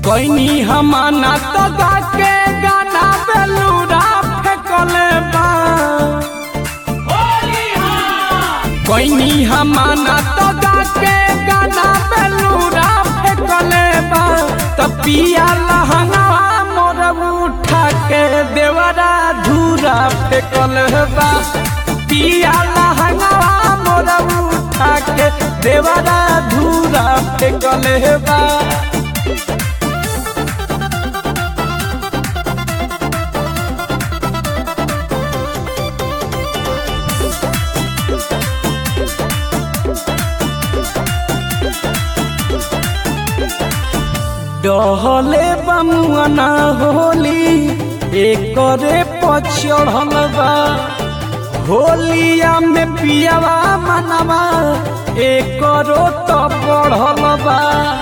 कोई हमाना तो गा के गाना बेलूरा फेंकले बा कोई हमाना तो गा के गाना बेलूरा फेंकले बा तो पिया लहंगा मोर उठा के देवरा धूरा फेंकल बा पिया लहंगा मोर उठा के देवरा धूरा फेंकल बा डहले बमुआना होली एकरे पचढ़ल बा होलिया में पियावा मनवा एकरो तो बढ़ल बा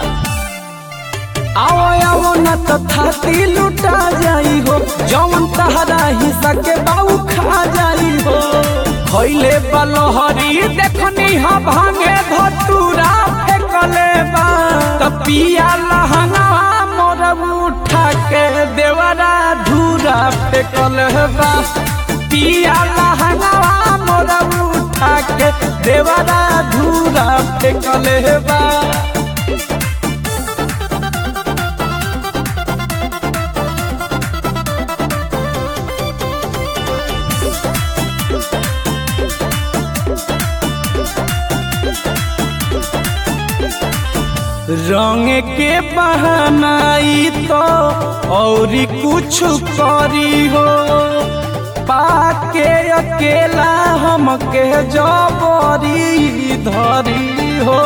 आओ आओ न तो थाती लुटा जाई हो जौन तहरा हिस्सा के बाऊ खा जाई हो खैले बलहरी देखनी हा भांगे धतूरा फेंकले बा त पिया लहंगा मोर उठा के देवरा धूरा फेंकल बा पिया लहंगा मोर उठा के देवरा धूरा फेंकल बा रंग के बहनाई तो और कुछ करी हो पाके अकेला हमके जबरी धरी हो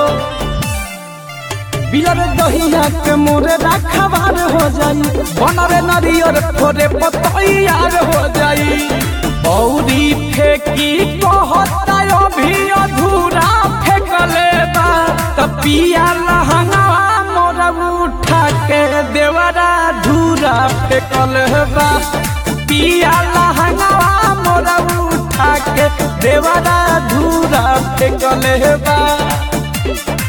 बिलर दहिया के मोरे रखबार हो जाई बनरे नरियर फोरे पतैयार हो जाई औरी फेंकी कहता अभी अधूरा फेंकले बा त पिया लहंगा मोर उठा के देवरा धूरा फेंकल बा पिया लहंगा मोर उठा के देवरा धूरा फेंकल बा